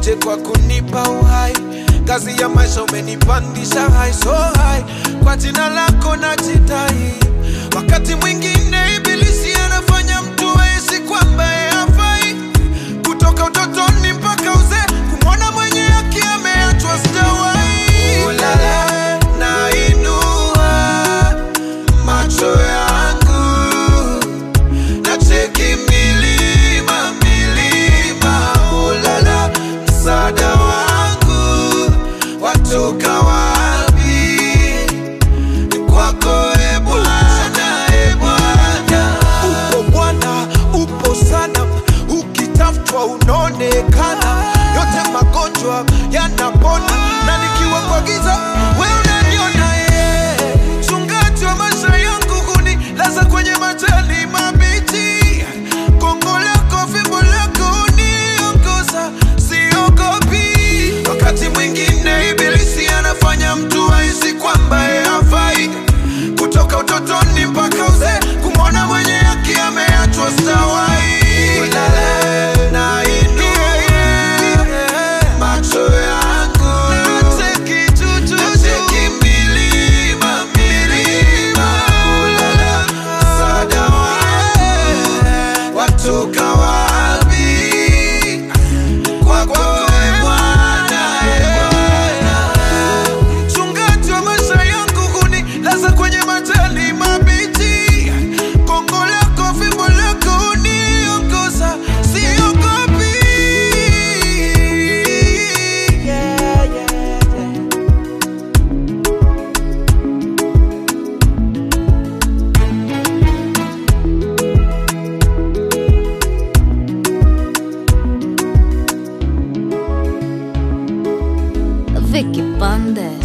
asante kwa kunipa uhai kazi ya maisha umenipandisha high so high kwa jina lako najitai wakati mwingine ibilisi anafanya mtu aisi kwamba yeye hafai kutoka utotoni mpaka uzee kumwona mwenye haki ameachwa sitawai ulala nainua macho yangu nacheki milima milima ulala msaada wangu watoka wapi kwako e bwana e bwana upo bwana upo sana ukitafutwa unaonekana yote magonjwa yanapona na nikiwa kwa giza we unaniona ye mchungaji wa maisha yangu hunilaza kwenye majani mabichi gongo lako fimbo lako uniongoza siogopi wakati mwingine ibilisi anafanya mtu aisi kwamba yeye hafai kutoka utotoni mpaka uzee kumwona mwenye haki ameachwa stawai Ulale nainua macho yangu nacheki milima milima ulala msaada wangu watoka wapi kwako e Bwana, e Bwana. Mchungaji wa maisha yangu hunilaza kwenye majani mabichi, gongo lako fimbo lako uniongoza, siogopi. Yeah, yeah, yeah. Vicky Bandes.